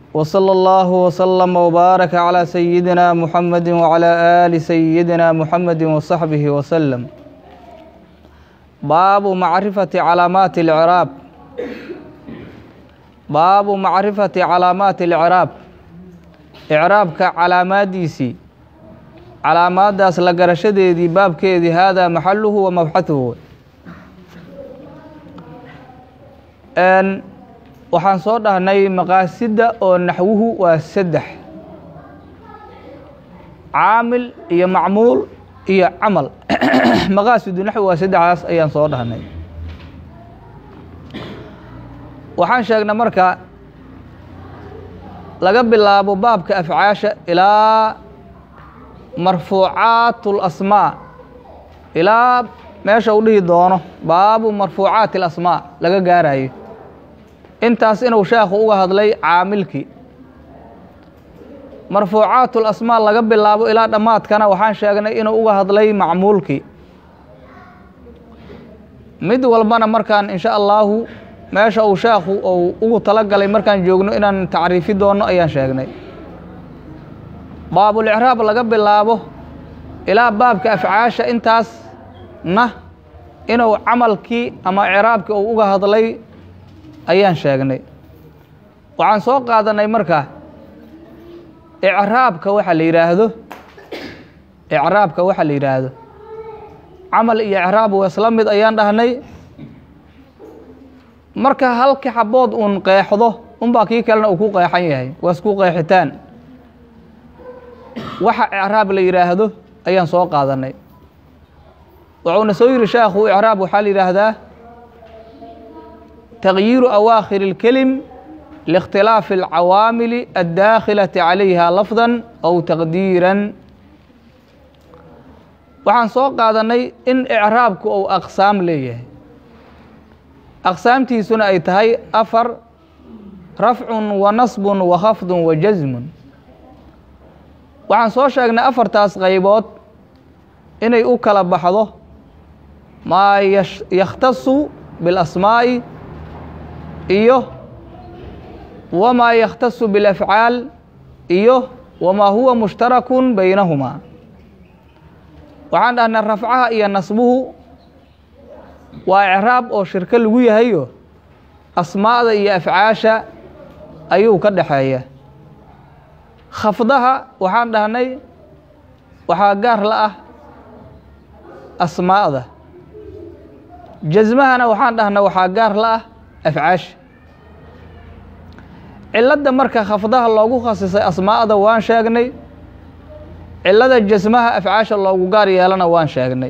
وصلى الله وسلم وبارك على سيدنا محمد وعلى آل سيدنا محمد وصحبه وسلم باب معرفة علامات الإعراب باب معرفة علامات الإعراب إعرابك علاماadiisii calaamaadaas la garashadeedii baabkeedii haadaa maxaluhu wa mabxahuhu waxaan soo dhahnay maqaasidda oo naxwuhu waa saddex caamil iyo macmuul iyo camal maqaasidu naxwi waa saddexdaas ayaan soo dhahnay waxaan sheegnay marka laga bilaabo baabka afcaasha ilaa marfuucaat اlasmaa ilaa meesha u dhihi doono baabu marfuucaati اlasmaa laga gaarayo intaas inuu sheekhu uga hadlay caamilkii marfuucaat اlasmaa laga bilaabo ilaa dhammaadkana waxaan sheegnay inuu uga hadlay macmuulkii mid walbana markaan in sha allaahu meesha uu sheekhu uu ugu talagalay markaan joogno inaan tacriifi doono ayaan sheegnay baabulicraab laga bilaabo ilaa baabka afcaasha intaasna inuu camalkii ama icraabkii uu uga hadlay ayaan sheegnay waxaan soo qaadanay marka icraabka waxa la yidhaahdo icraabka waxa la yidhaahdo camal iyo icraab waa isla mid ayaan dhahnay marka halki xabood uun qeexdo unbaa kii kalena uu ku qeexan yahay waa isku qeexitaan waxa icraab la yidhaahdo ayaan soo qaadanay wuxuuna soo yiri sheekhu icraab waxaa la yidhaahdaa تغyiiru awaakhir الkelim liاkhtilaafi الcawaamili aلdaakhilati calayha lafda aw taqdiiran waxaan soo qaadanay in icraabku uu aqsaam leeyahay aqsaamtiisuna ay tahay afar rafcun wa nasbun wa khafdun wa jasmun waxaan soo sheegnay afartaas qaybood inay u kala baxdo maa yakhtasu biاlasmaa'i iyo wamaa yakhtasu biاlafcaal iyo wamaa huwa mushtarakun baynahumaa waxaan dhahnay rafcaha iyo nasbuhu waa icraab oo shirko lagu yahayo asmaa'da iyo afcaasha ayuu ka dhexeeya khafdaha waxaan dhahnay waxaa gaar la ah asmaa'da jasmahana waxaan dhahnay waxaa gaar la ah afcaasha cilladda marka khafdaha loogu khasisay asmaa'da waan sheegnay cillada jasmaha afcaasha loogu gaar yeelana waan sheegnay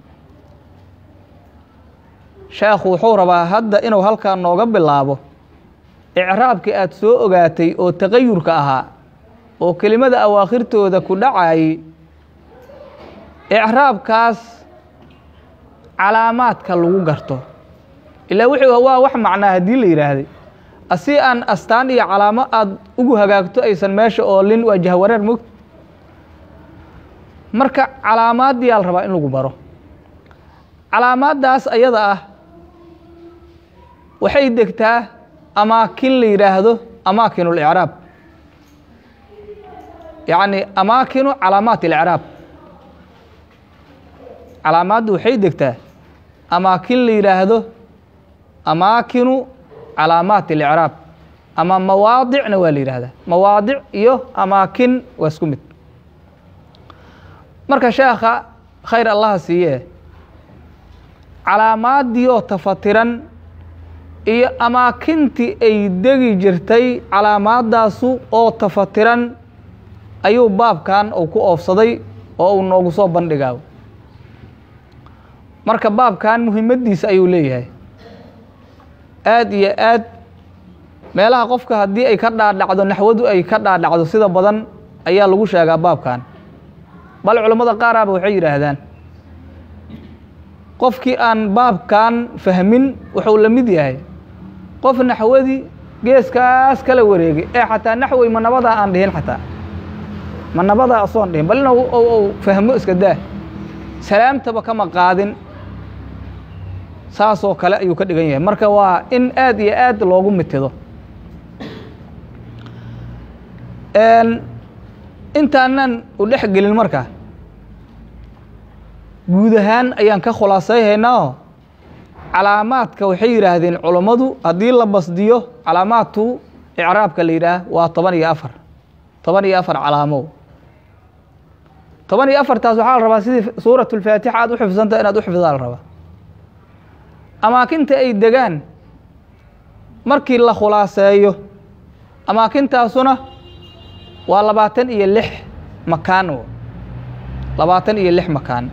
sheekhu wuxuu rabaa hadda inuu halkaa nooga bilaabo icraabkii aada soo ogaatay oo taqayurka ahaa oo kelimada awaakhirtooda ku dhacayay icraabkaas calaamaadka lagu garto ilaa wuxuu waa wax macnaa haddii la yidhaahday asi aan astaan iyo calaamo aada ugu hagaagto aysan meesha oolin waa jahwareer mogta marka calaamaaddiyaa la rabaa in lagu baro calaamaaddaas ayada ah waxay degtaa amaakin la yidhaahdo amaakin اlicraab yacni amaakinu calaamaat اlicraab calaamaaddu waxay degtaa amaakin la yidhaahdo amaakinu calaamaat اlicraab ama mawaadicna waa la yidhahdaa mawaadic iyo amaakin waa isku mid marka sheekha khayr allaha siiye calaamaaddii oo tafatiran iyo amaakintii ay degi jirtay calaamaaddaasu oo tafatiran ayuu baabkan uu ku oofsaday oo uu noogu soo bandhigaa marka baabkan muhimaddiisa ayuu leeyahay aad iyo aad meelaha qofka haddii ay ka dhaadhacdo naxwadu ay ka dhaadhacdo sida badan ayaa lagu sheegaa baabkan bal culammada qaaraaba waxay yidhaahdaan qofkii aan baabkan fahmin wuxuu la mid yahay qof naxwadii geeskaas kala wareegay ee xataa naxwey ma nabadaa aan dhihin xataa ma nabadaa asoon dhihin bal ina u fahmo iska daa salaamtaba kama qaadin saasoo kale ayuu ka dhigan yahay marka waa in aad iyo aad loogu mitido intaanan u dhex gelin markaa guud ahaan ayaan ka khulaasayhaynaa calaamaadka waxay yidhaahdeen culummadu haddii la basdiyo calaamaadtu icraabka la yidhaah waa toban iyo afar toban iyo afar calaamow toban iyo afartaas waxaa la rabaa sidii suurat ulfaatixa aad u xifdisanta inaad u xifdaa la rabaa amaakinta ay degaan markii la khulaaseeyo amaakintaasuna waa labaatan iyo lix makaan labaatan iyo lix makaan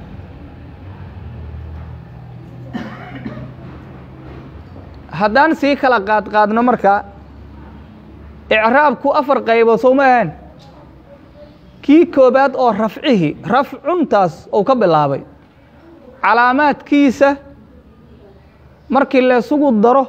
haddaan sii kala qaadqaadno marka icraabku afar qaybood soo ma ahayn kii koobaad oo rafcihi rafcuntaas uu ka bilaabay calaamaadkiisa markii laysugu daro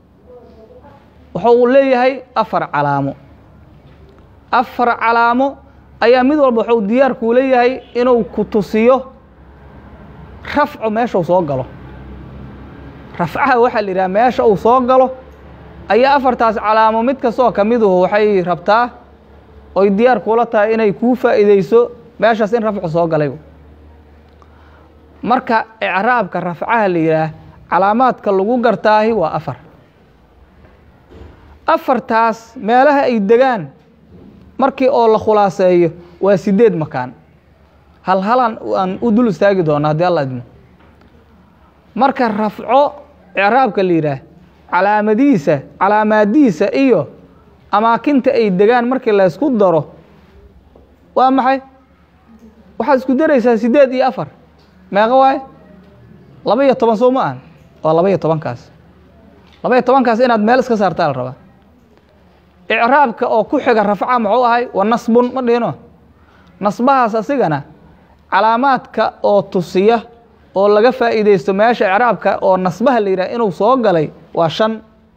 wuxuu leeyahay afar calaamo afar calaamo ayaa mid walba wuxuu diyaarkuu leeyahay inuu ku tusiyo rafcu meesha uu soo galo rafcaha waxaa la yidhaha meesha uu soo galo ayaa afartaas calaamo mid kastoo ka miduhu waxay rabtaa oy diyaar kuula tahay inay kuu faa'iideyso meeshaas in rafcu soo galay marka icraabka rafcaha la yidhaah calaamaadka lagu gartaahi waa afar afartaas meelaha ay degaan markii oo la khulaaseeyo waa sideed makaan hal halan aan u dul istaagi doona haddii alla idmo marka rafco icraabka la yidhaah calaamadiisa calaamaadiisa iyo amaakinta ay degaan markii la ysku daro waa maxay waxaad isku daraysaa sideed iyo afar meeqa waaye laba iyo toban soo ma ahan waa laba iyo tobankaas laba iyo tobankaas inaad meel iska saartaa la rabaa icraabka oo ku xiga rafca muxuu ahay wa nasbun ma dhihino nasbahaas asigana calaamaadka oo tusiya oo laga faa'iideysto meesha icraabka oo nasbaha la yidhah inuu soo galay waa shan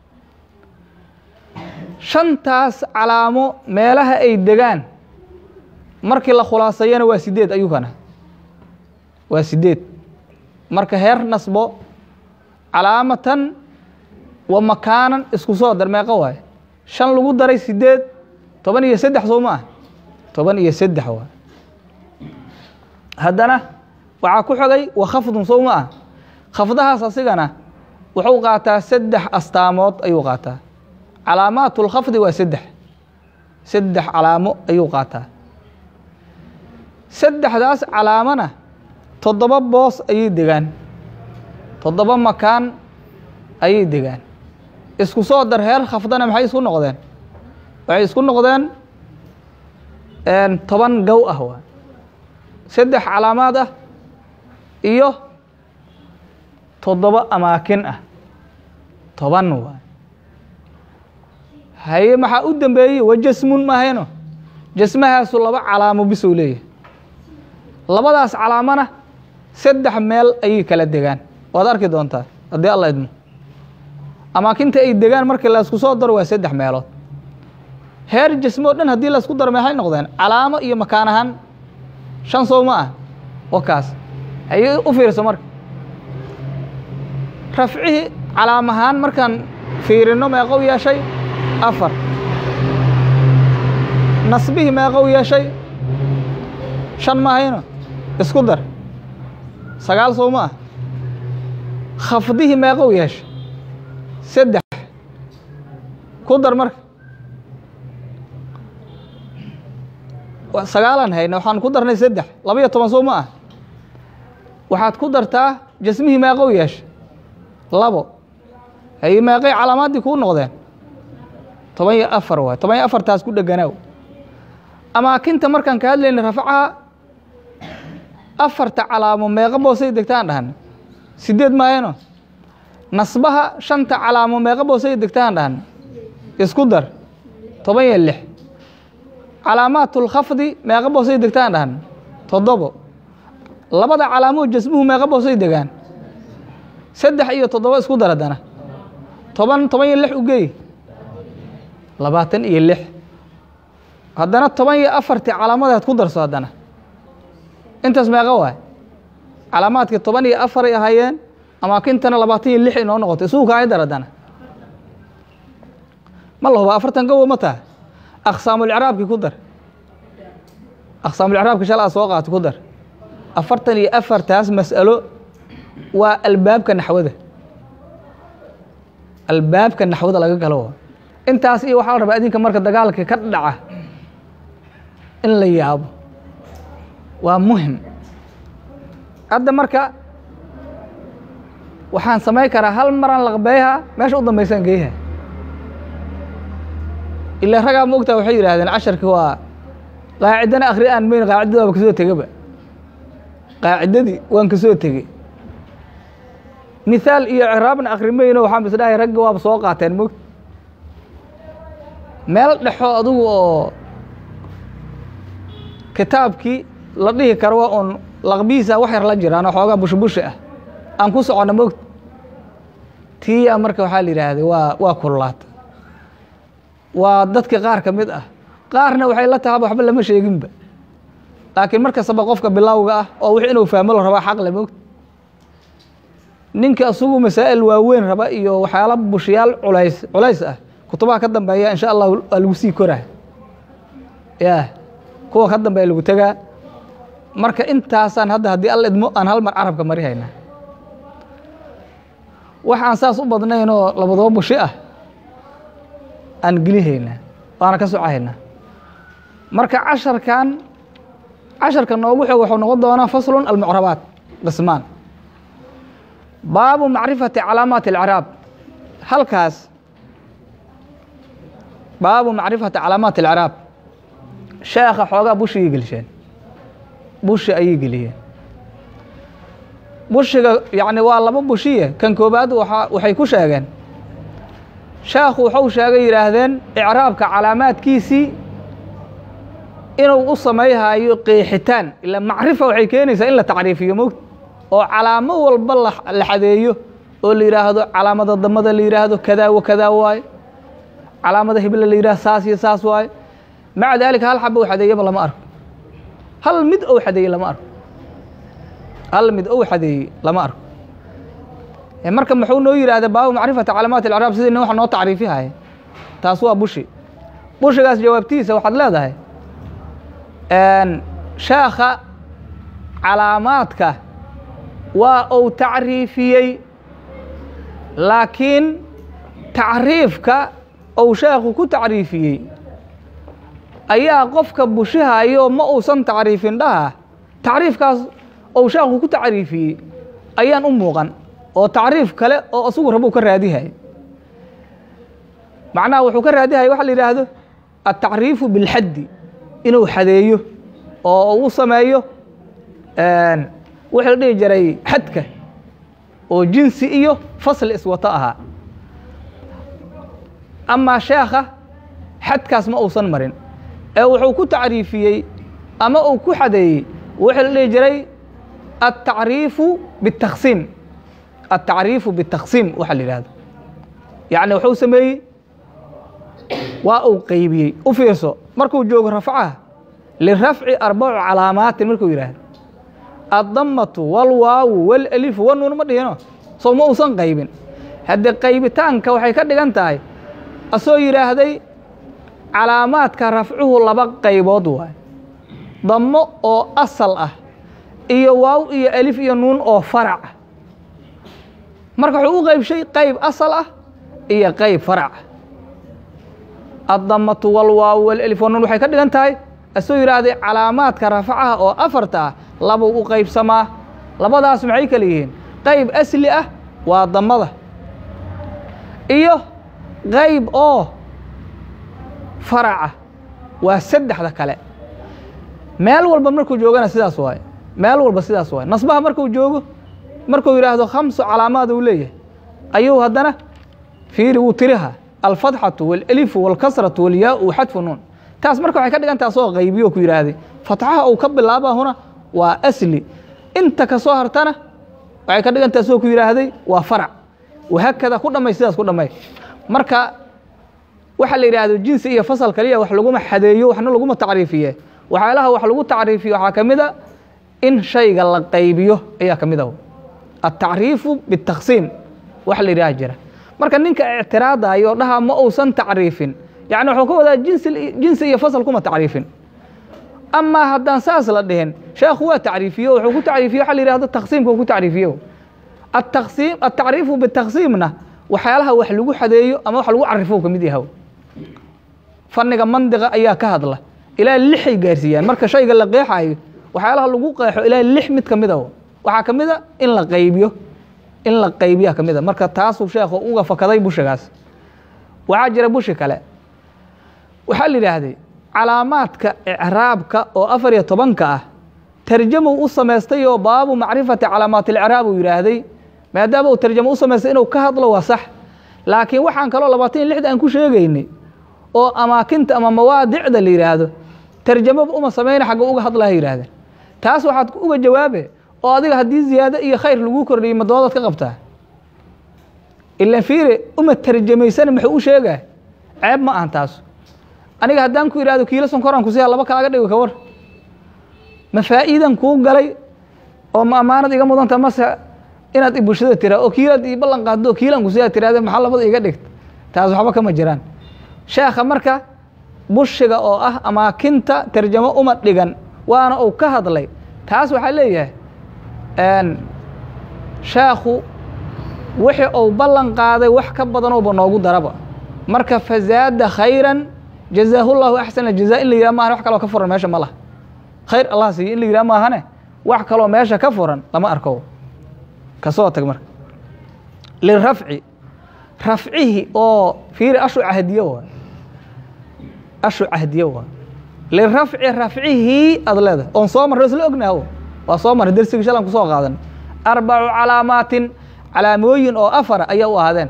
shantaas calaamo meelaha ay degaan markii la khulaasayana waa sideed ayukana waa sideed marka heer nasbo calaamatan wa makaanan isku soo dar meeqa waaye shan lagu daray sideed toban iyo saddex soo ma ah toban iyo saddex waay haddana waxaa ku xogay wa khafdun soo ma ah khafdahaas asigana wuxuu qaataa saddex astaamood ayuu qaataa calaamaat اlkhafdi waa saddex saddex calaamo ayuu qaataa saddexdaas calaamona toddoba boos ayay degaan toddoba makaan ayay degaan isku soo dar heer khafdana maxay isku noqdeen waxay isku noqdeen toban gow ah waa saddex calaamaad ah iyo toddoba amaakin ah toban waa haye maxaa u dambeeyey wa jasmun mahayno jasmahaasu laba calaamo bisou leeyahay labadaas calaamona saddex meel ayay kala degaan waad arki doontaa haddii alla idmo amaakinta ay degaan markii laysku soo daro waa saddex meelood heer jasmo o dhan haddii laysku daro maxay noqdeen calaamo iyo makaan ahaan shan sow ma ah wakaas haye u fiirso marka rafcihii calaam ahaan markaan fiirino meeqou yeeshay afar nasbihii meeqou yeeshay shan mahayno isku dar sagaal sow ma ah khafdihii meeqou yeeshay saddex ku dar marka sagaalan hayna waxaan ku darnay saddex laba iyo toban sow ma ah waxaad ku dartaa jasmihii meeqou yeeshay labo haye meeqay calaamaaddii kuu noqdeen toban iyo afar waay toban iyo afartaas ku dheganaaw amaakinta markaan ka hadlayna rafcaha afarta calaamo meeqa boosay degtaan dhahan sideed maayano nasbaha shanta calaamo meeqa boosay degtaan dhahan isku dar toban iyo lix calaamaatulkhafdi meeqa boosay degtaan dhahan toddobo labada calaamoo jasmuhu meeqa boosay degaan saddex iyo toddoba isku dar haddana toban toban iyo lix u geey labaatan iyo lix haddana toban iyo afartii calaamadaad ku darso haddana intaas meeqa waay calaamaadkii toban iyo afaray ahaayeen amaakintana labaatan iyo lix inoo noqotay isugu kaay dar haddana ma la huba afartan gowo ma taha aqsaamulcraabki ku dar aqsaamulcraabki shal aa soo qaata ku dar afartan iyo afartaas mas'alo waa albaabka naxwada albaabka naxwada laga galo intaas iyo waxaa la rabaa adinka marka dagaalka ka dhaca in la yaabo waa muhim hadda marka waxaan samayn karaa hal maraan laqbeeha meesha u dambaysaan geeyaha ilaa ragaa ma ogtaa waxay yidhahdeen casharki waa qaacidana akhri aan mayn qaacidada waaba kasoo tegaba qaacidadii waan kasoo tegey mithaal iyo ciraabna akhri mayno waxaan is dhahay ragga waaba soo qaateen mogta meel dhexo adugu oo kitaabkii la dhihi karo waa uun laqbihiisa wax yar la jiraan oo xoogaa bushi bushi ah aan ku socono mogta tiyaa marka waxaa la yidhaahday waa waa kululaata waa dadka qaar ka mid ah qaarna waxay la tahaba waxba lama sheeginba laakiin mar kastaba qofka bilowga ah oo wix inuu fahmo la rabaa xaq le mogta ninka asugu masaa'il waaweyn raba iyo waxyaala bushiyaal culays culays ah kutubaha ka dambeeya insha allah waa lagu sii koraa ya kuwa ka dambeeya lagu tegaa marka intaasaan hadda haddii alla idmo aan hal mar carabka mari haynaa waxaan saas u badnayn oo labadaba bushi ah aan gelihaynaa waana ka socahaynaa marka casharkan casharka noogu xog wuxuu noqon doonaa faslun almucrabaat qismaan baabu macrifati calaamaati alcraab halkaas baabu macrifati calaamaati alcraab sheekha xoogaa bushigay gelisheen bushi ayay geliyeen bushiga yacni waa laba bushiye kan koobaad waa waxay ku sheegeen sheekhu wuxuu sheegay yidhaahdeen icraabka calaamaadkiisii inuu u samayhayo qeexitaan ila macrifa waxay keenaysaa in la tacriifiyo mogta oo calaamo walba la xadeeyo oo la yidhaahdo calaamada damada la yidhaahdo kadaa wa kadaa waaye calaamada hible la yidhahdo saas iyo saas waaye maca daalika hal xaba u xadeeyaba lama arko hal mid ou xadeeyey lama arko hal mid ou xadeeyey lama arko marka muxuu noo yidhahda baabu macrifati calaamaati alcraab sidii nin wax noo tacriifihaya taas waa bushi bushigaas jawaabtiisa waxaad leedahay sheekha calaamaadka waa uu tacriifiyey laakiin tacriifka ou sheekhu ku tacriifiyey ayaa qofka bushihayo ma uusan tacriifin dhaha tacriifkaas ou sheekhu ku tacriifiyey ayaan u muuqan oo tacriif kale oo asugu rabuu ka raadihay macnaha wuxuu ka raadihay waxa la yidhaahdo altacriifu bilxaddi inuu xadeeyo oo u sameeyo wixii la dhihi jiray xadka oo jinsi iyo fasli iswato ahaa amaa sheekha xadkaas ma uusan marin ee wuxuu ku tacriifiyey ama uu ku xadeeyey wixii la dhihi jiray altacriifu biاtaksiim altacriifu biاtaksiim waxa la yidhahdo yacni wuxuu sameeyey waa uu qeybiyey u fiirso markuu joogo rafcaha lirafci arbacu calaamaatin markuu yidhaahdo addamatu walwaawu walalifu wanuun ma dhihino soo ma uusan qaybin haddee qaybitaanka waxay ka dhigan tahay asoo yidhaahday calaamaadka rafcuhu laba qaybood waay dammo oo asal ah iyo waaw iyo alif iyo nuun oo farac ah marka wuxuu u qaybshay qayb asal ah iyo qayb farac ah addamatu walwaaw walalif wanuun waxay ka dhigan tahay asoo yidhaahday calaamaadka rafacaha oo afarta ah labuu u qaybsamaa labadaas maxay kala yihiin qayb asli ah waa damada iyo qayb oo faraca waa saddexda kale meel walba markuu joogana sidaas waaye meel walba sidaas waaye nasbaha markuu joogo markuu yidhaahdo khamsu calaamaad uu leeyahay ayuu haddana fiiri wuu tiriha alfatxatu walalifu walkasratu walyaau xadfu nuun taas marka waxay ka dhigan taha soo qaybiyo ku yidhaahday fatxaha uu ka bilaaba huna waa asli inta ka soo hartana waxay ka dhigan taha soo ku yidhaahday waa farac wahaakada ku dhammay sidaas ku dhammay marka waxa la yidhaahdo jinsi iyo fasal kaliya wax laguma xadeeyo waxna laguma tacriifiye waxyaalaha wax lagu tacriifiyo waxaa ka mid a in shayga la qaybiyo ayaa ka mid ah altacriifu biاtaksiim wax la yidhaha jira marka ninka ictiraadayo dhaha ma uusan tacriifin yacni wuxuu ka wadaa jinsi jinsi iyo fasal kuma tacriifin amaa haddaan saas la dhihin sheekhu waa tacriifiye wuxuu ku tacriifiye waxa la yihahdo taqsiimka uu ku tacriifiye ataqsiim atacriifu bitaqsiimna waxyaalaha wax lagu xadeeyo ama wax lagu carifo ka mid yahay fanniga mandiqa ayaa ka hadla ilaa lixay gaarsiiyaan marka shayga la qeexayo waxyaalaha lagu qeexo ilaa lix mid ka mid a waxaa ka mid a in la qaybiyo in la qaybiya ka mid a marka taasuu sheekhu uga fakaday bushigaas waxaa jira bushi kale waxaa la yidhaahday calaamaadka icraabka oo afar iyo tobanka ah tarjamow u samaystay oo baabu macrifati calaamaat اlicraab uu yidhaahday maadaama uu tarjamo u samaystay inuu ka hadlo waa sax laakiin waxaan kaloo labaatan iyo lixda aan ku sheegaynay oo amaakinta ama mawaadicda la yidhaahdo tarjamoba uma samayna xagga uga hadlaha yidhahdeen taas waxaad uga jawaabe oo adiga haddii ziyaado iyo khayr lagu kordhiyay madoodaad ka qabtaa ila fiire uma tarjamaysana muxuu u sheegaa ceeb ma ahan taas aniga haddaan ku idhahdo kiilo sonkoraan kusiyaa laba kaaga dhigo ka war ma faa'iidan kuu galay oo ma ammaanad iga mudanta mase inaad ibulshada tiraa oo kiilaad ii ballan qaaddo oo kiilaan kusiyaa tirahde maxaa labada iga dhigta taas waxba kama jiraan sheekha marka bushiga oo ah amaakinta tarjamo uma dhigan waana uu ka hadlay taas waxaa leeyahay sheekhu wixii uu ballan qaaday wax ka badanooba noogu daraba marka fazaada khayran jazaahu llahu axsana jazaa in la yidhah maahan wax kaloo ka furan meesha ma laha khayr allah siiyo in la yidhah maahane wax kaloo meesha ka furan lama arko kasoo tag marka lirafci rafcihi oo fiiri ashu cahdiye waa ashu cahdiye waa lirafci rafcihi aad leedahay oon soo marray isla ognaho waa soo marray dersigii shalan kusoo qaadan arbacu calaamaatin calaamooyin oo afara ayaa u ahaadeen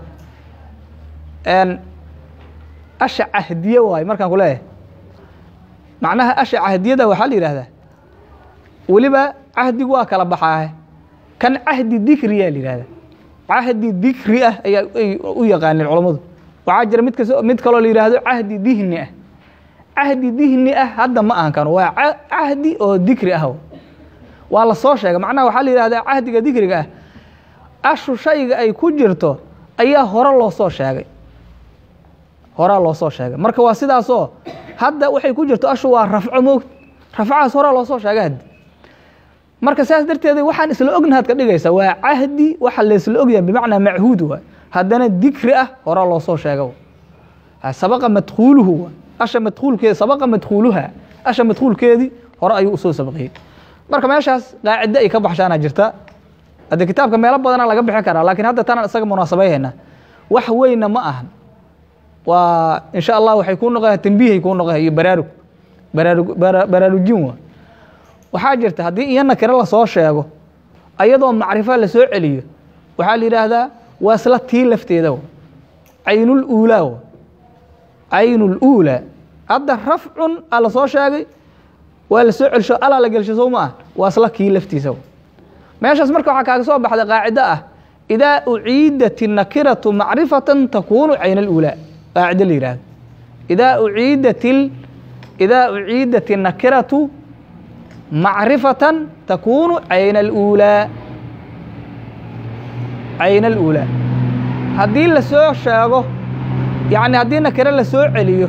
asha cahdiye waayo markaan ku leeyahay macnaha asha cahdiyada waxaa la yidhahdaa weliba cahdigu waa kala baxaahe kan cahdi dikriyaa la yidhahdaa cahdi dikri ah ayaa ay u yaqaaneen culammadu waxaa jira mid kas mid kaloo la yidhaahdo cahdi dihni ah cahdi dihni ah hadda ma ahan kano waa cahdi oo dikri ah waa la soo sheegay macnaha waxaa la yidhahdaa cahdiga dikriga ah ashu shayga ay ku jirto ayaa hore loo soo sheegay horaa loo soo sheegay marka waa sidaasoo hadda waxay ku jirto ashu waa rafco moogta rafcahaas horaa loo soo sheegay haddi marka saas darteeda waxaan isla ognahaad ka dhigaysa waa cahdi waxa laysla ogyahay bimacnaa machuud waa haddana dikri ah horaa loo soo sheega sabaqa madkuuluhu waa asha madkuulkeedi sabaqa madkuuluha asha madkuulkeedii hore ayuu usoo sabaqiyey marka meeshaas qaacido ay ka baxshaana jirta haddii kitaabka meelo badana laga bixi karaa laakiin hadda tanaan isaga munaasabayhayna wax weyna ma ahan waa insha allah waxay kuu noqoya tambiihay kuu noqoya iyo baraarug baraarug baraarujin waa waxaa jirta haddii iyo nakiro lasoo sheego ayadoo macrifo lasoo celiyo waxaa la yidhaahdaa waa isla tii lafteeda w caynul uulaa w caynul uulaa hadda rafcun aa lasoo sheegay waa lasoo celsho alaa la gelsho sow ma ah waa isla kii laftiisa w meeshaas marka waxaa kaaga soo baxday qaacido ah idaa uciidat الnakiratu macrifatan takunu cayn اlأulaa qaacido la yihahdo idaa uciidat idaa uciidat الnakiratu macrifatan takunu cayn اlأulaa cayn اlأulaa haddii lasoo sheego yani haddii nakiro lasoo celiyo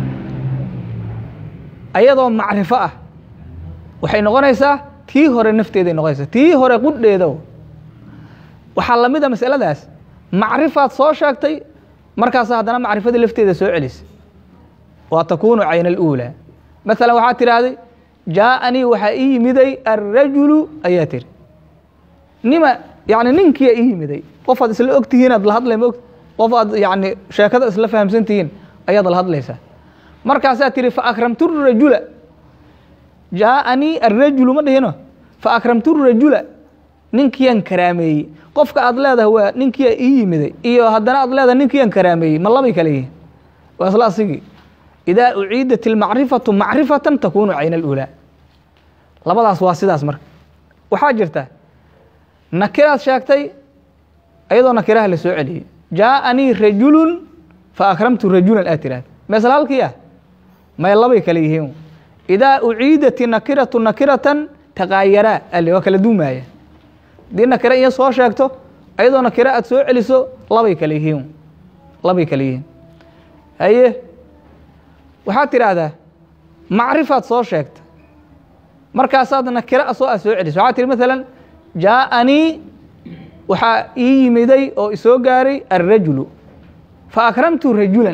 ayadoo macrifo ah waxay noqonaysaa tii hore nafteeday noqonaysaa tii hore qudheeda waxaa lamid a masaladaas macrifaad soo sheegtay markaasa haddana macrifadii lafteeda soo celisay waa takunu cayn اlأulaa maala waxaa tidhaahday jaaanii waxaa ii yimiday alrajulu ayaa tiri nima yani ninkiia ii yimiday qof aad isla og tihiin aad la hadlay maog qof aad yani sheekada isla fahamsan tihiin ayaad la hadlaysaa markaasaa tiri faakramtu rajula jaaanii alrajulu ma dhihino faakramtu rajula ninkiiaan karaameeyey qofka aad leedahay waa ninkiia ii yimiday iyo haddana aad leedahay ninkiiaan karaameeyey ma labay kale yihiin waa isla asigii idaa uciidat ilmacrifatu macrifatan takunu cayn alulaa labadaas waa sidaas marka waxaa jirta nakiraad sheegtay ayadoo nakiraha la soo celiyey jaaanii rajulun faakramtu rajulan aad tiraahda meesla halkii ah may labay kale yihiin idaa uciidat nakiratu nakiratan taqaayaraa ale waa kala duumaaya haddii nakiro iyo soo sheegto ayadoo nakiro aad soo celiso labay kale yihiin labay kale yihiin haye waxaad tidhaahdaa macrifaad soo sheegta markaasaad nakira soo a soo celiso waxaad tihi maalan jaaanii waxaa ii yimiday oo isoo gaaray alrajulu fa akramtu rajulan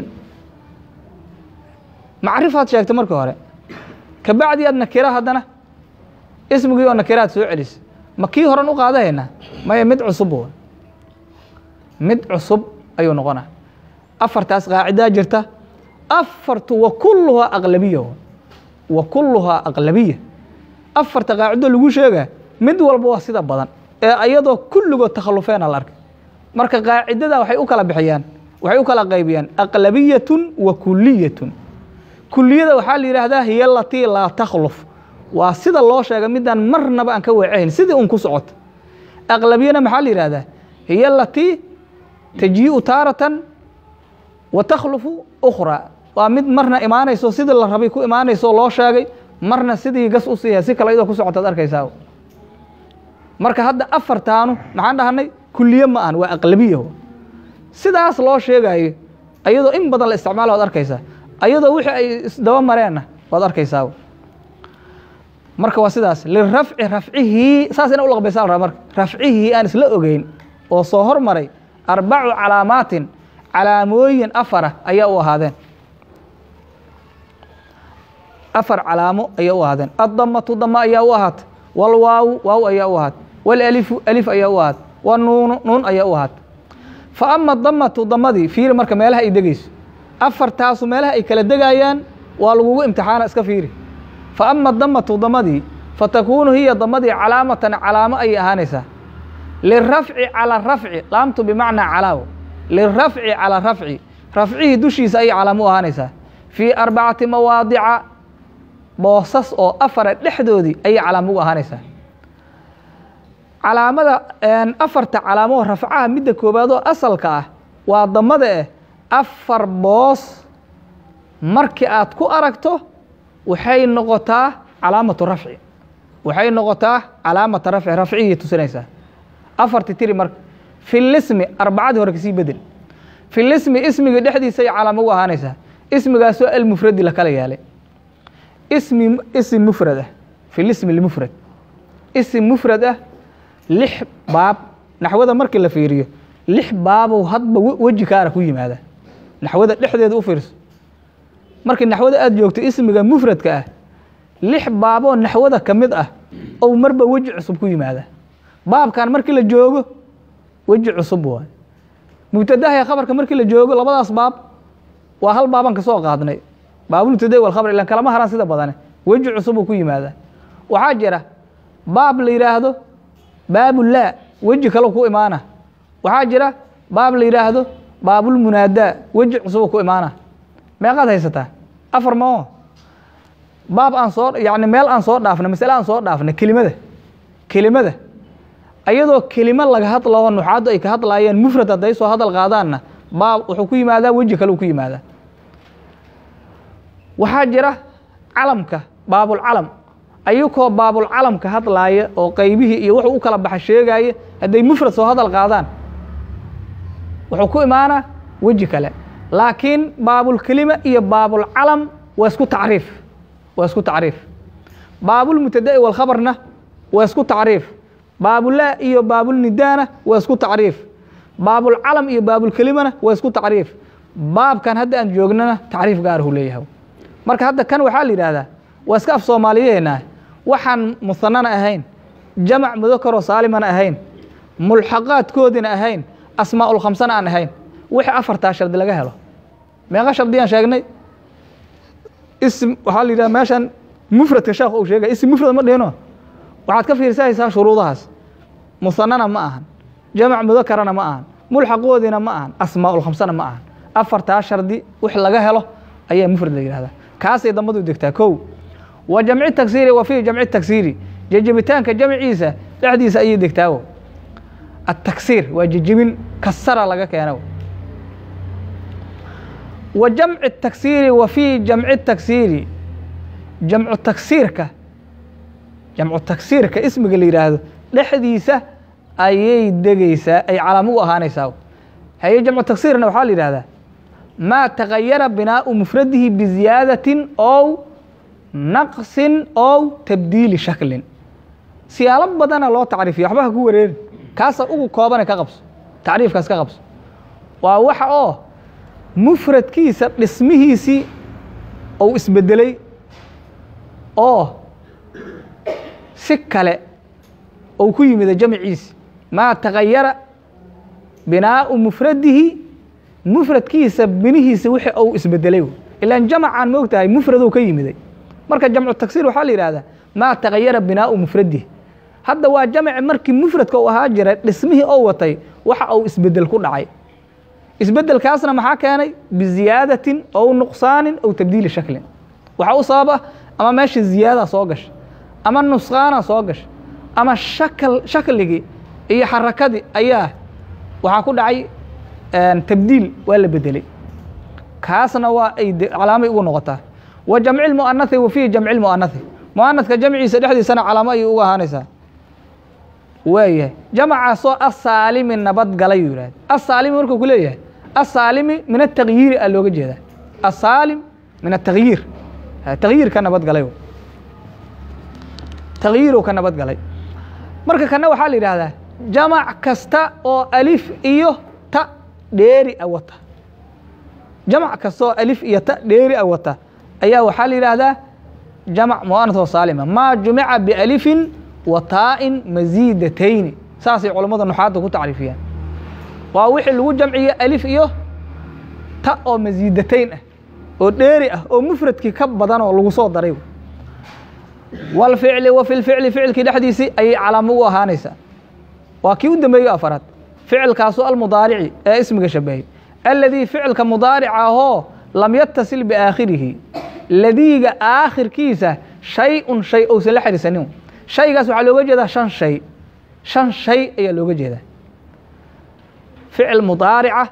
macrifaad sheegta markii hore kabacdi aad nakira haddana ismigii oo nakiraad soo celisa ma kii horan u qaadahaynaa maya mid cusub w mid cusub ayuu noqona afartaas qaacidaa jirta afartu wa kulluhaa aqlabiya wa kulluhaa aqlabiya afarta qaacido lagu sheegaa mid walba waa sida badan ee ayadoo kulligood takhallufeena la arkay marka qaacidada waxay u kala bixiyaan waxay u kala qaybiyaan aqlabiyatun wa kuliyatun kuliyada waxaa la yidhaahdaa hiya alatii laa takhluf waa sida loo sheegay midaan marnaba aan ka weecahayn sidii un ku socoto aqlabiyana maxaa la yidhahdaa hiya alatii tajii'u taaratan wa takhlufu ukhraa waa mid marna imaanayso sidii la rabay ku imaanayso loo sheegay marna sidii gas u siiya si kale iyadoo ku socotaad arkaysaa marka hadda afartaanu maxaan dhahanay kuliye ma ahan waa aqlabiya sidaas loo sheegayo ayadoo in badan la isticmaala waad arkaysaa ayadoo wixii ay isdaba mareenna waad arkaysaa marka waa sidaas lirafci rafcihii saas ina u laqbaysaa la rabaa marka rafcihii aan isla ogeyn oo soo hormaray arbacu calaamaatin calaamooyin afara ayaa u ahaadeen afar calaamo ayaa u ahaadeen addamatu dama ayaa u ahaatay walwaawu waaw ayaa u ahaatay walalifu alif ayaa u ahaatay wanuunu nuun ayaa u ahaatay fa ama damatu damadii fiiri marka meelaha ay degayso afartaasu meelaha ay kala degayaan waa lagugu imtixaana iska fiiri fa ama damatu damadii fatakuunu hiya damadii calaamatan calaamo ayay ahaanaysaa lirafci cala rafci laamtu bimacnaa calaaw lirafci cala rafci rafcihii dushiisa ayay calaamo u ahaanaysaa fii arbacati mawaadica boosas oo afara dhexdoodii ayay calaamo ugu ahaanaysaa calaamada afarta calaamoo rafcaha midda koowaad oo asalka ah waa damada eh afar boos markii aad ku aragto waxay noqotaa calaamatu rafci waxay noqotaa calaamata rafci rafcihii tusinaysaa afarti tiri marka fi lismi arbacadii hore kasii bedel fi lismi ismiga dhexdiisa ay calaamo ugu ahaanaysaa ismigaasoo almufradi lakala yaalay ismi isim mufrad ah fi lismi lmufrad isim mufrad ah lix baab naxwada markii la fiiriyo lix baabow hadba weji kaara ku yimaada naxwada dhexdeeda u fiirso markii naxwada aada joogto ismiga mufradka ah lix baaboo naxwada ka mid ah ou marba weji cusub ku yimaada baabkan markii la joogo weji cusub waay mubtadaha khabarka markii la joogo labadaas baab waa hal baaban ka soo qaadnay baabulmubtada walkhabar ilan kalama haran sida badane weji cusub uu ku yimaadaa waxaa jira baab la yidhaahdo baabulaa weji kale ku imaana waxaa jira baab la yidhaahdo baabulmunaadaa weji cusub ku imaana meeqaad haysataa afar moo baab aan soo yani meel aan soo dhaafna masale aan soo dhaafna kelimada kelimada ayadoo kelimo laga hadlao nuxaaddu ay ka hadlaayeen mufrad hadday soo hadal qaadaanna baab wuxuu ku yimaadaa weji kale uu ku yimaadaa waxaa jira calamka baabulcalam ayakoo baabulcalamka hadlaaya oo qaybihii iyo wuxuu u kala baxa sheegaaya hadday mufrad soo hadal qaadaan wuxuu ku imaanaa weji kale laakiin baabulkelima iyo baabulcalam waa isku tacriif waa isku tacriif baabulmubtada'i walkhabarna waa isku tacriif baabulaa iyo baabulnidaana waa isku tacriif baabulcalam iyo baabulkelimana waa isku tacriif baabkan hadda aan joognana tacriif gaarahu leeyahay marka hadda kan waxaa la yidhaahdaa waa iska af soomaaliyeena waxaan musanana ahayn jamac mudakaroo saalimana ahayn mulxaqaadkoodina ahayn asmaaul khamsana aan ahayn wixii afartaa shardi laga helo meeqa shardiyaan sheegnay ism waxaa la yidhaha meeshan mufradka sheekh uu sheegay ism mufrad ma dhihino waxaad ka fiirsahaysaa shuruudahaas musanana ma ahan jamac mudakarana ma ahan mulxaqoodina ma ahan asmaaul khamsana ma ahan afartaa shardi wix laga helo ayaa mufrad la yidhahdaa kaasay dambadu degtaa kow wa jamci taksiiri wa fii jamci taksiiri jejebitaanka jamciisa dhexdiisa ayay degtaawo ataksiir waa jejebin kasara laga keeno wa jamci taksiiri wa fii jamci taksiiri jamcu taksiirka jamcu taksiirka ismiga la yidhaahdo dhexdiisa ayay degeysaa ay calaamo u ahaanaysaa haye jamcu taksiirna waxaa la yidhahdaa maa tagayara binaau mufradihi biziyaadatin ow naqsin ow tabdiili shaklin siyaalo badana loo tacriifiya waxba ha ku wareerin kaasa ugu koobane ka qabso tacriifkaas ka qabso waa waxa oo mufradkiisa dhismihiisii ou isbedelay oo si kale ou ku yimida jamciisi maa tagayara binaau mufradihi mufradkiisa binihiisa wixii ou isbedelay ilaan jamacaan moog tahay mufradou ka yimiday marka jamcu taksiir waxaa la yidhahdaa maa tagayara binaau mufradihi hadda waa jamci markii mufradka uu ahaa jiray dhismihii oo watay waxa uu isbedel ku dhacay isbedelkaasna maxaa keenay biziyaadatin ow nuqsaanin ow tabdiili shaklin waxaa u sababa ama meesha ziyaada soo gasha ama nusqaana soo gasha ama shakl shakligii iyo xarakadii ayaa waxaa ku dhacay tabdiil waa la bedelay kaasna waa ay calaamay ugu noqotaa wa jamci lmu'anathi wa fiihi jamci lmu'anathi mu'anathka jamciisa dhexdiisana calaamo ayay ugu ahaanaysaa waayahay jamacaasoo asaalimi nabadgalay yuu yihahda asaalimi markuu ku leeyahay asaalimi min atagyiiri a looga jeedaa asaalim min atagyiir tagyiir ka nabadgalay tagyiirow ka nabadgalay marka kana waxaa la yidhaahdaa jamac kasta oo alif iyo ta dheeri a wata jamac kasta oo alif iyo ta dheeri a wata ayaa waxaa la yidhaahdaa jamac mu'anath oo saalima maa jumica bialifin wa taa'in masiidatayni saasay culammada nuxaadda ku tacriifiyaan waa wixii lagu jamciye alif iyo ta oo masiidatayn ah oo dheeri ah oo mufradkii ka badan oo lagu soo daray walficli wa fi lficli ficilkii dhexdiisii ayay calaamo u ahaanaysaa waa kii u dambeeyo afaraad ficilkaasu almudaarici ee ismiga shabahay aladii ficilka mudaarica ahoo lam yatasil biaakhirihi ladiiga aakhirkiisa shay-un shay ousan la xiriirsanin shaygaas waxaa looga jeedaa shan shay shan shay ayaa looga jeedaa ficil mudaarica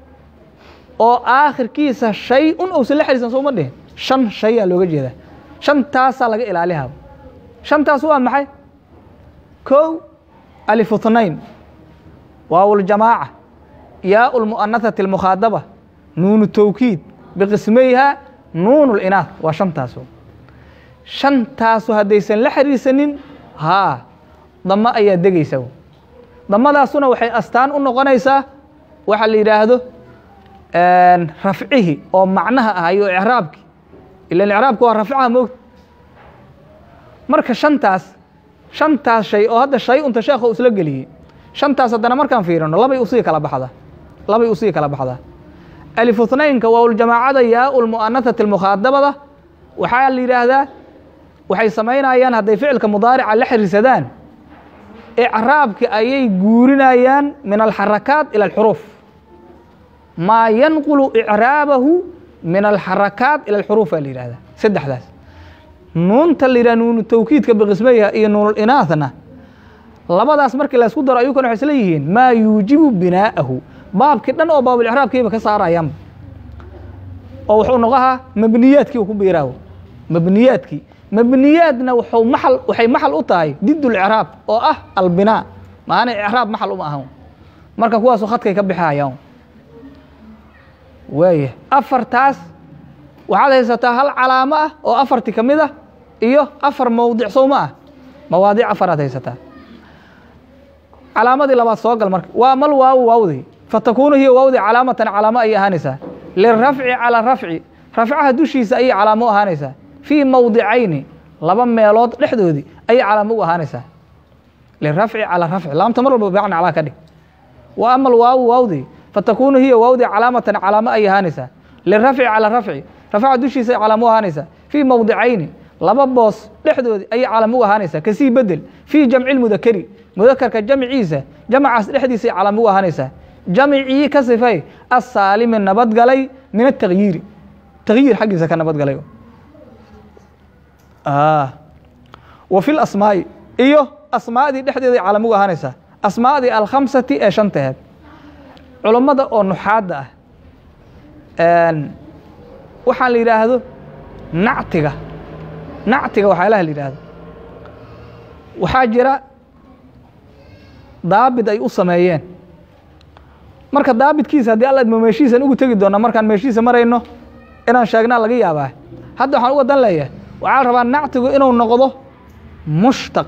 oo aakhirkiisa shay un ousan la xiriirsan sooma dhihin shan shayaa looga jeedaa shantaasaa laga ilaalihaa shantaas waa maxay kow alifu tnayn waaw ljamaaca yaau lmu'anathati almukhaadaba nuunu towkiid biqismayha nuun linaah waa shantaaso shantaasu haddaysan la xiriirsanin haa damo ayaa degaysa damadaasuna waxay astaan u noqonaysaa waxa la yidhaahdo rafcihi oo macnaha ah iyo icraabki ilan icraabka waa rafcaha moogta marka shantaas shantaas shay oo hadda shay unta sheekha isla geliyey shantaas haddana markaan fiirino labay usii kala baxdaa labay usii kala baxdaa alifutnaynka waaljamaacada yaau lmu'anathati almukhaadabada waxaa la yidhaahdaa waxay samaynayaan hadday ficilka mudaarica la xiriirsadaan icraabki ayay guurinayaan min alxarakaat ila alxuruuf maa yanqulu icraabahu min alxarakaat ila alxuruuf aa la yihahdaa saddexdaas nuunta la yidhah nuunu tawkiidka biqismayha iyo nuunulinaahna labadaas markii laysku daro ayuukana waxay isla yihiin maa yuujibu binaa'ahu baabkii dhan oo baabulcraabkiiba ka saarayaanba oo wuxuu noqohaa mabniyaadkii uu ku biiraawo mabniyaadkii mabniyaadna wuxuu maxal waxay maxal u tahay didulcraab oo ah albinaa maana icraab maxal uma ahan marka kuwaasu khadkay ka bixihayaan waaya afartaas waxaad haysataa hal calaamo ah oo afarti ka mid ah iyo afar mowdic sowma ah mawaadic afaraad haysataa calaamadii labaad soo gal marka waa mal waawu waawdi fatakuunu hiya waawdi calaamatan calaamo ayay ahaanaysaa lirafci calaa rafci rafcaha dushiisa ayay calaamo u ahaanaysaa fii mowdicayni laba meelood dhexdoodii ayay calaamo u ahaanaysaa lirafci calaa rafci laamta mar walba bacna calaa ka dhig wa ama alwaawu waawdi fatakuunu hiya waawdi calaamatan calaamo ayay ahaanaysaa lirafci calaa rafci rafcaha dushiisa ay calaamo u ahaanaysaa fii mowdicayni laba boos dhexdoodii ayay calaamo u ahaanaysaa kasii bedel fii jamci lmudakeri mudakarka jamciisa jamcaas dhexdiisa ay calaamo u ahaanaysaa jamcii ka sifay asaalimi nabadgalay min atagyiiri tagyiir xaggiisa ka nabadgalay wa fi lasmaa'i iyo asmaadii dhexdeeday calaamo u ahaanaysaa asmaadii alkhamsati ee shantaheed culammada oo nuxaadda ah waxaan la yidhaahdo nactiga nactiga waxyaalaha la yidhaahdo waxaa jira daabid ay u sameeyeen marka daabitkiisa haddii alla idmo meeshiisan ugu tegi doona markaan meeshiisa marayno inaan sheegnaa laga yaabaa hadda waxaan uga dan leeyahay waxaa la rabaa nactigu inuu noqdo mushtaq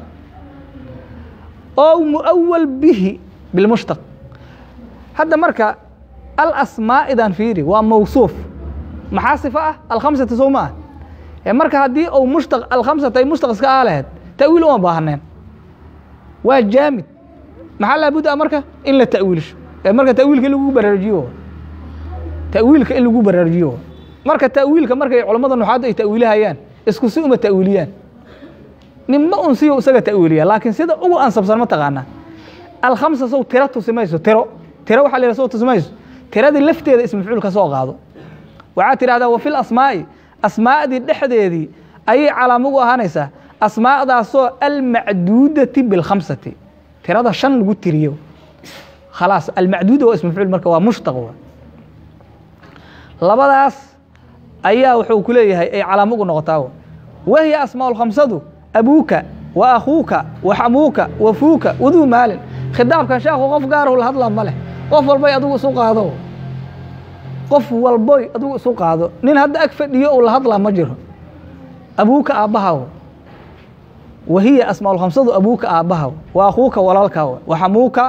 oo muawal bihi bilmushtaq hadda marka alasmaa'idan fiiri waa mawsuuf maxaa sifo ah alkhamsata sow ma ah ee marka haddii uu mushtaq alkhamsata ay mushtaq iska aa lahayd ta'wiil uma baahaneen waa jaamid maxaa laabudda marka in la ta'wiilsho ee marka ta'wiilka in lagu baraarujiyo ta'wiilka in lagu baraarujiyo marka ta'wiilka markay culammada nuxaadda ay ta'wiilihayaan isku si uma ta'wiiliyaan ninba un siyo isaga ta'wiiliya laakiin sida ugu ansabsan ma taqaanaa alkhamsa sow tiro tusi mayso tiro tiro waxaa la yidhaha sow tusi mayso tiradii lafteeda ismafcuul ka soo qaado waxaad tidhahdaa wa fil asmaa'i asmaa'dii dhexdeedii ayay calaamo ugu ahaanaysaa asmaa'daasoo almacduudati bilkhamsati tirada shan lagu tiriyo khalaas almacduuda waa ismafcuul marka waa mushtaq wa labadaas ayaa wuxuu ku leeyahay ay calaamo ugu noqotaa wahiya asmaa lkhamsadu abuuka wa akhuuka wa xamuuka wa fuuka waduu maalin khidaabkan sheekhu qof gaarahu la hadla ma leh qof walbay adigu isu qaado qof walboy adigu isu qaado nin hadda ag fadhiyo uu la hadlaa ma jiro abuuka aabbahaw wahiya asmaa lkhamsadu abuuka aabbahaw wa akhuuka walaalkaa wa xamuuka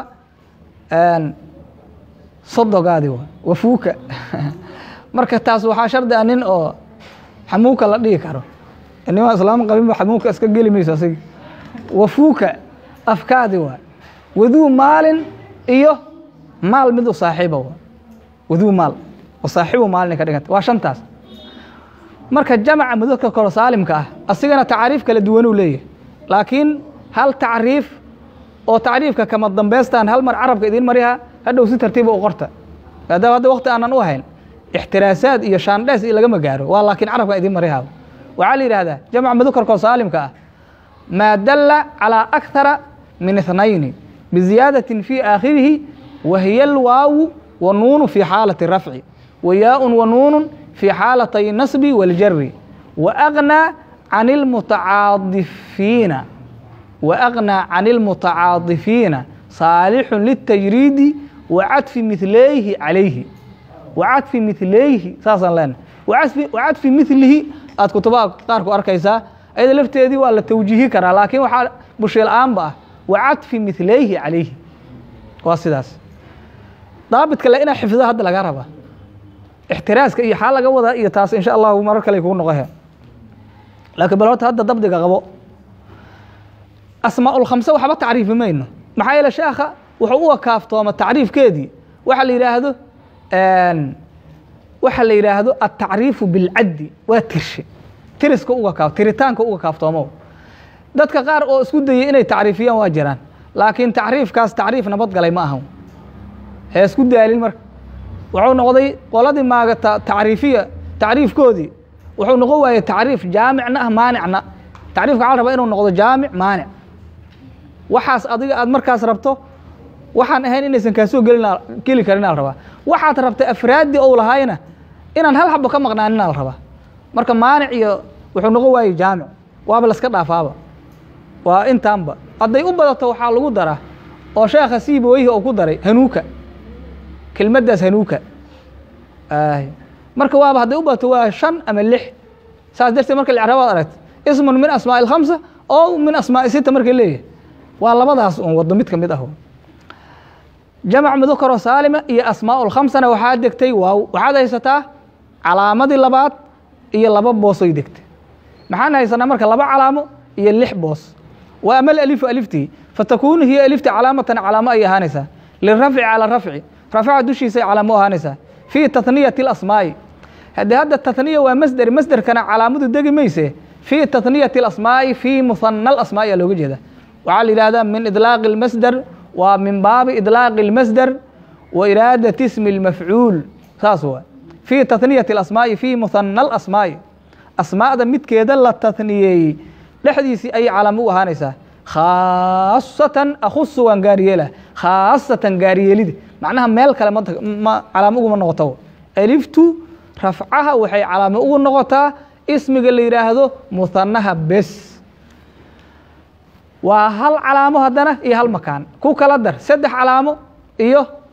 sodogaadi wa wa fuuka marka taas waxaa shardi ah nin oo xamuuka la dhihi karo nimaa islaam qabinba xamuuka iska geli mayso asig wafuuka afkaadi waa waduu maalin iyo maal mid u saaxiiba waa waduu maal wa saaxiibu maalin ka dhiganta waa shantaas marka jamaca mudadka koro saalimka ah asigana tacaariif kala duwanuu leeyahay laakiin hal tacriif oo tacriifka kama dambaystaan hal mar carabka idiin mariha hadhow si tartiiba u qorta maadaama hadda waqti aanan u hayn ixtiraasaad iyo shaandhees iyo lagama gaaro waa laakiin carabka idiin mariha waxaa la yidhahdaa jamc mudakarkoo saalimka ah maa dalla calىa akthara min اthnayni biziyaadaةi fii aakhirihi wa hiya alwaawu wa nuunu fii xaalati rafci wa yaaءun wa nuunu fii xaalatay nasbi waاljari wa agnaa can اlmutacaadifiina wa agnaa can اlmutacaadifiina saalixu liلtajriidi wa cadfi mihleyhi calayhi wa cadfi mihleyhi saasaan leenahay wa cadfi milihi aad kutubaha qaarku arkaysaa ayada lafteedii waa la tawjiihi karaa laakiin waxaa bushiil aanba ah wa cadfi mihleyhi calayhi waa sidaas daabidka le inaa xifdo hadda laga rabaa ixtiraaska iyo xaa laga wadaa iyo taas insha allahu marar kale kugu noqohe laakiin bal horta hadda dabdiga qabo asmaa ulkhamse waxba tacriifi mayno maxaa yeele sheekha wuxuu u wakaaftooma tacriifkeedii waxa la yidhaahdo waxa la yidhaahdo altacriifu bilcaddi waa tirshe tiriska uga kaaf tiritaanka uga kaaftoomo dadka qaar oo isku dayay inay tacriifiyaan waa jiraan laakiin tacriifkaas tacriif nabadgalay ma ahan hee isku daalin marka wuxuu noqday qoladii maaga tacriifiya tacriifkoodii wuxuu noqon waayey tacriif jaamicna ah maanicna tacriifka waxaa la rabaa inuu noqdo jaamic maanic waxaas adiga aad markaas rabto waxaan ahayn inaysan kaasoo gelin geli karin aa la rabaa waxaad rabtay afraaddii ou lahaayna inaan hal xabo ka maqnaanin aa la rabaa marka maanic iyo wuxuu noqon waayey jaamic waaba laska dhaafaaba waa intaanba hadday u badato waxaa lagu daraa oo sheekha siibooyihi oo ku daray hanuuka kelmaddaas hanuuka marka waaba hadday u badato waa shan ama lix saas darteed marka licraabaad aragta ismun min asmaa'i alkhamsa oo min asmaa'i sita marka leeyahay waa labadaas un wado mid ka mid ah jamac mudakaroo saalima iyo asmaa lkhamsana waxaa degtay waaw waxaad haysataa calaamadii labaad iyo laba boosoy degtay maxaan haysanaa marka laba calaamo iyo lix boos wa ama alalifu aliftii fatakunu hiya alifti calaamatan calaamo ay ahaanaysaa lirafci cala rafci rafca dushiisay calaamo u ahaanaysaa fii tatniyati اlasmaa'i haddii hadda tatniya waa masder masderkana calaamadu degi mayse fii tatniyati اlasmaa'i fii muhana alasmaa'i aa looga jeeda waxaa la yidhahdaa min idlaaqi اlmasder waa min baabi idlaaqi اlmasder wa iraadati ismi اlmafcuul saas waa fii tatniyati اlasmaa'i fii muhana alasmaa'i asmaa'da midkeeda la tatniyeeyey dhexdiisii ayay calaamo u ahaanaysaa khaasatan akhusu waan gaariyeela khaasatan gaariyeelida macnaha meel kale ma calaamo uguma noqoto aliftu rafcaha waxay calaamo ugu noqotaa ismiga la yidhaahdo muhanaha bes waa hal calaamo haddana iyo hal makaan ku kala dar saddex calaamo iyo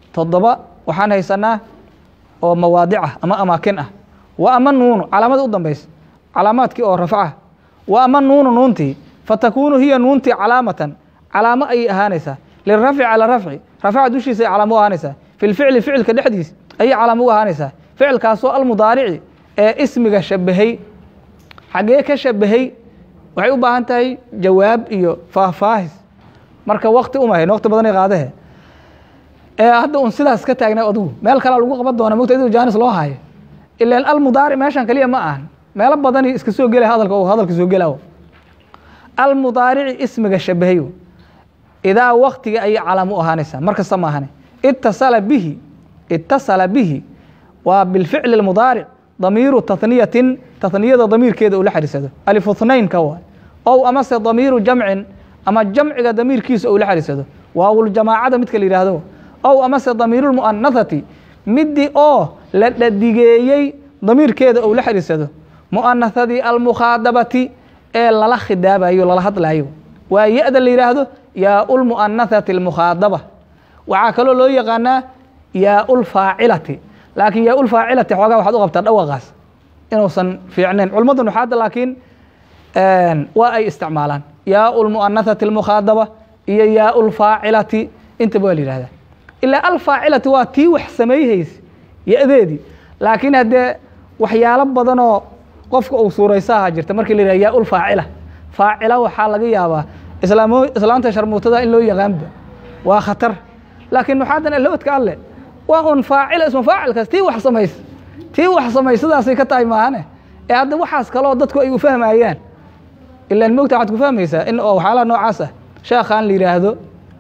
toddoba waxaan haysanaa oo mawaadic ah ama amaakin ah wa ama nuunu calaamada u dambaysa calaamaadkii oo rafcaha wa ama nuunu nuuntii fatakuunu hiya nuuntii calaamatan calaamo ayay ahaanaysaa lirafci cala rafci rafca dushiisa ay calaamo u ahaanaysaa fi lficli ficilka dhexdiis ayay calaamo u ahaanaysaa ficilkaasoo almudaarici ee ismiga shabahay xaggee ka shabahay waxay u baahan tahay jawaab iyo faahfaahis marka wakti umahayn wakti badanay qaadahe ee hadda un sidaas ka taagnay adigu meel kalea lagu qaban doona mogta iduu jaanis loo haayo ilan almudaaric meeshan keliya ma ahan meelo badani iska soo gelay hadalka oo hadalka soo gelaawo almudaarici ismiga shabahayo idaa waktiga ayay calaamo u ahaanaysaa mar kasta ma ahane itasala bihi itasala bihi waa bilficli اlmudaaric damiiru tahniyatin tahniyada damiirkeeda uu la xariirsado alifu hnaynka waa ow amase damiiru jamcin ama jamciga damiirkiisa uu la xariirsado waawuljamaacada midka la yidhaahdo ow amase damiiru lmu'anathati midii oo la dhadigeeyey damiirkeeda uu la xariirsado mu'anathadii almukhaadabati ee lala khidaabayo lala hadlayo waa ya-da la yidhaahdo yaau lmu'anathati almukhaadaba waxaa kaloo loo yaqaanaa yaau lfaacilati laakiin yaau lfaacilati xoogaa waxaad u qabtaa dhawaqaas inuusan fiicnayn culimmada nuxaadda laakiin waa ay isticmaalaan yaau lmu'anathati almukhaadaba iyo yaau lfaacilati intaba waa la yihahdaa ilaa alfaacilati waa tii wax samayhaysa ya-deedii laakiin haddee waxyaalo badanoo qofka uu suuraysaha jirta markii la yihah yaau lfaacila faacila waxaa laga yaabaa islaamo islaanta sharmuutada in loo yaqaanba waa khatar laakiin nuxaadan alowdka alle waa un faacila ismu faacilkaas tii wax samaysa tii wax samaysadaasay ka tahay maahane ee hadda waxaas kaloo dadku ay u fahmayaan ilaan mogta waxaad ku fahmaysaa in oo waxyaalaha noocaas ah sheekhaan la yidhaahdo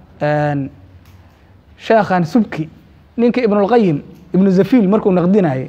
sheekhan subki ninka ibnulqayim ibnu zafiil markuu naqdinayay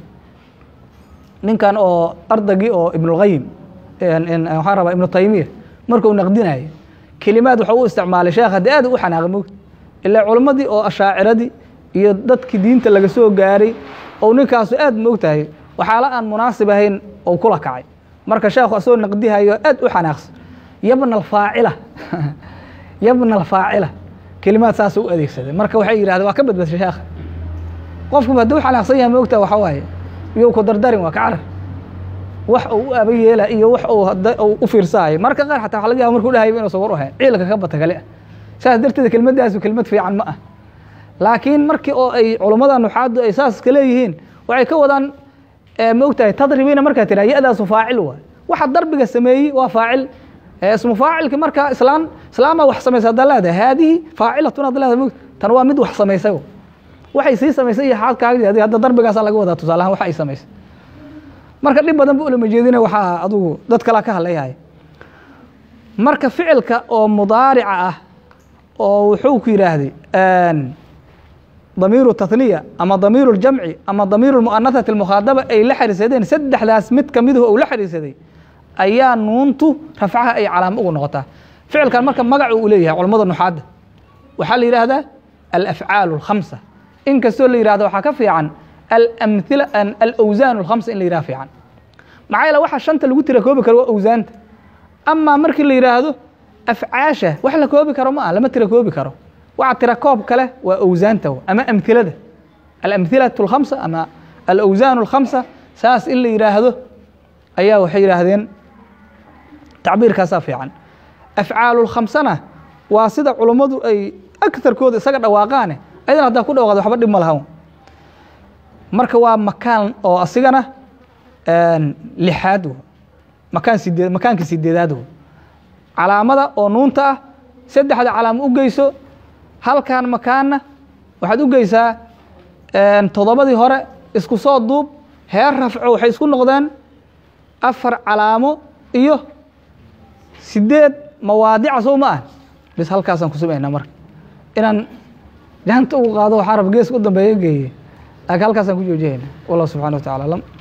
ninkan oo ardagii oo ibnulqayim waxaan rabaa ibnu taymiya markuu naqdinayay kelimaad waxau u isticmaalay sheekh haddi aad u xanaaqay mogta ilaa culimmadii oo ashaaciradii iyo dadkii diinta laga soo gaaray ou ninkaasu aad moogtahay waxaala aan munaasib ahayn ou kula kacay marka sheekhu asagoo naqdihayo aad u xanaaqsan yabna alfaacila yabna alfaacila kelimaad saasa u adeegsaday marka waxay yidhahdeen waa ka badbashay sheekha qofku hadduu xanaaqsan yahay moogta waxa waaye iyou ku dardarin waa ka carar wax uu u aba yeela iyo wax uu u fiirsaayo marka qaar xataa waxa laga yaba markuu dhahayba inuusan war u ahayn ciilka ka bata kale ah saas darteed kelmaddaasu kelmad fiican ma ah laakiin markii oo ay culummada nuxaaddu ay saas ka leeyihiin waxay ka wadaan moogtahay tadribiina markaa tiraa ya-daasu faacil waay waxa darbiga sameeyey waa faacil ismu faacilki marka islaan islaamaa wax samaysa haddaa leedahay haadihi faacilatun hadda leedahay moogta tan waa mid wax samaysay waxay sii samaysay iyo xaadkaagdi adi hadda darbigaasaa laga wadaa tusaalahaan waxa ay samaysay marka dhib badan bu ulama jeedina waxaa adugu dad kalaa ka hadlayahay marka ficilka oo mudaarica ah oo wuxuu ku yidhaahday damiiru tahniya ama damiiru ljamci ama damiiru lmu'anathati almukhaadaba ay la xariirsadeen saddexdaas mid kamiduhu uu la xariirsaday ayaa nuuntu rafcaha ay calaamo ugu noqotaa ficilkan marka magacu uu leeyahay culamada nuxaadda waxaa la yidhaahdaa alafcaalu alkhamsa in kastoo la yihahdo waxaa ka fiican alamhila alawsaan alkhamsa in la yidhaha fiican maxaa yeele waxa shanta lagu tira koobi karo waa awsaanta amaa markii la yidhaahdo afcaasha wax la koobi karo ma ah lama tira koobi karo waxa tira koob kale waa awsaanta ama amhilada alamhilatu alkhamsa ama alawsaan alkhamsa saas in la yidhaahdo ayaa waxay yidhaahdeen tacbiirkaasaa fiican afcaalu lkhamsana waa sida culummadu ay agtarkooda isaga dhawaaqaane ayadana haddaa ku dhawaaqad waxba dhib ma lahan marka waa makaan oo asigana lixaad makaan sideed makaanka sideedaad calaamada oo nuunta ah saddexda calaamo u geyso halkan makaanna waxaad u geysaa toddobadii hore isku soo duub heer rafco waxay isku noqdeen afar calaamo iyo sideed mawaadica soo ma ah bis halkaasaan ku sumaynaa marka inaan jahanta ugu qaado waxaa rab geeska u dambeeya geeye laakiin halkaasaan ku joojiyayna wallah subxana wa tacala alam